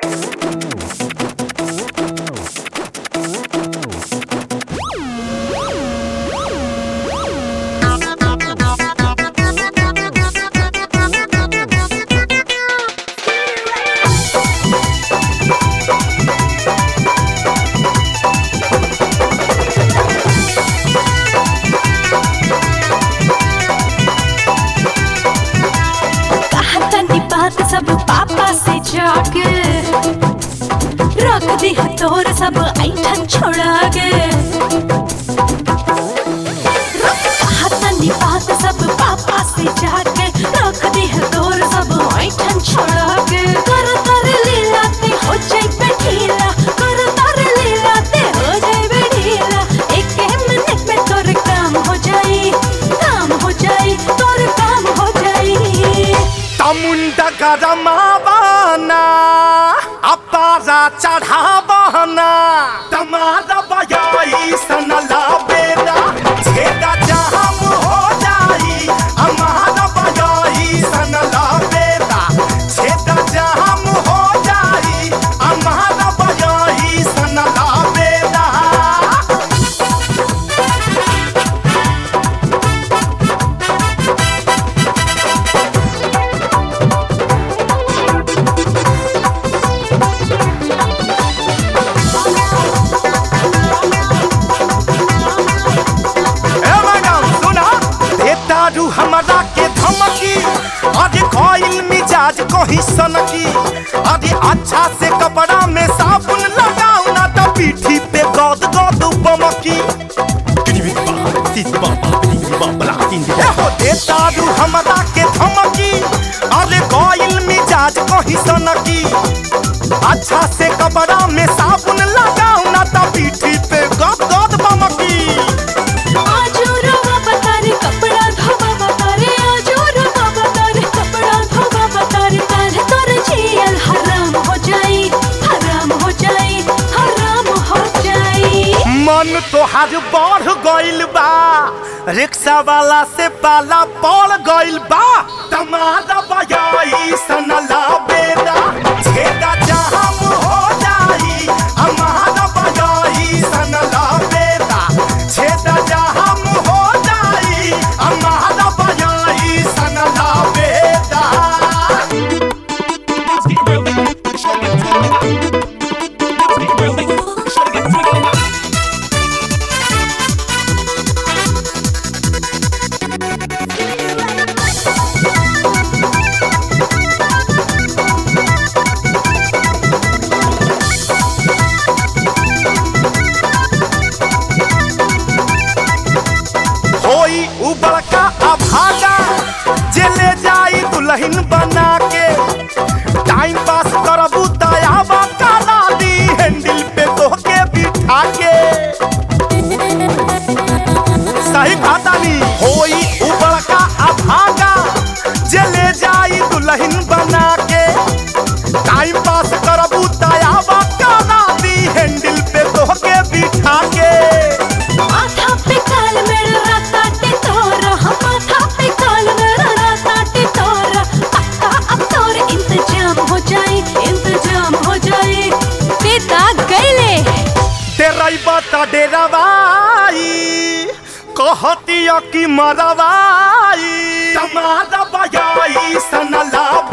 कहतनी बात सब पापा से जाके रख दी तोर सब ऐठन छोड़ा के कहतनी बात सब पापा से जाके रख दी तोर सब ऐठन छोड़ा के कर तर लीला ते हो जाई पे ढीला कर तर लीला ते हो जाई पे ढीला एक मिनट में तोर काम हो जाई काम हो जाई तोर काम हो जाई तमुंडा गरमावाना अपारा चढ़ावाना तमारा बयाई सनला बेरा छेदा जाम हो जाई हमारा बयाई सनला बेरा छेदा जाम हो जाई हमारा बयाई सनला बेरा ए मैडम सुना ए दारू हमरा के धमकी अरे कोई मिजाज कहीं सनकी अरे अच्छा से कपड़ा में साबुन लगाओ ना तो पीठी पे गद गद बमकी ए हो दे दारू हमरा के धमकी अरे कोई मिजाज कहीं सनकी अच्छा से कपड़ा में साबुन लगाओ ना तो पीठी पे गद गद बमकी आजो रवा बतारे कपड़ा धोवा बतारे आजो रवा बतारे कपड़ा धोवा बतारे काहे तोर जियल हराम हो जाई हराम हो जाई हराम हो जाई मन तोहार बढ़ गइल बा रिक्शा वाला से पाला पड़ गइल बा तमारा बजाई सनला बेरा छेदा जाम हो जाई हमारा बजाई सनला बेरा छेदा जाम हो जाई हमारा बजाई सनला बेरा होई उ बड़का अभागा जे ले जाई दुल्हन बना के टाइम पास करबू दयावा करा दी हैंडल पे तोहके बिठा के सही बातानी होई उ बड़का अभागा जे ले जाई दुल्हन बना के टाइम पास करबू दयावा करा दी हैंडल पे तोहके बिठा के माथा पे काल मेरा राताटे तोरा हम माथा पे काल मेरा राताटे तोरा पक्का अब तोर इंतजाम हो जाई इंतजाम हो जाई पिता गईले तेराई बता डेरावाई कहतिया कि मरवाई तमारा बजाई सनला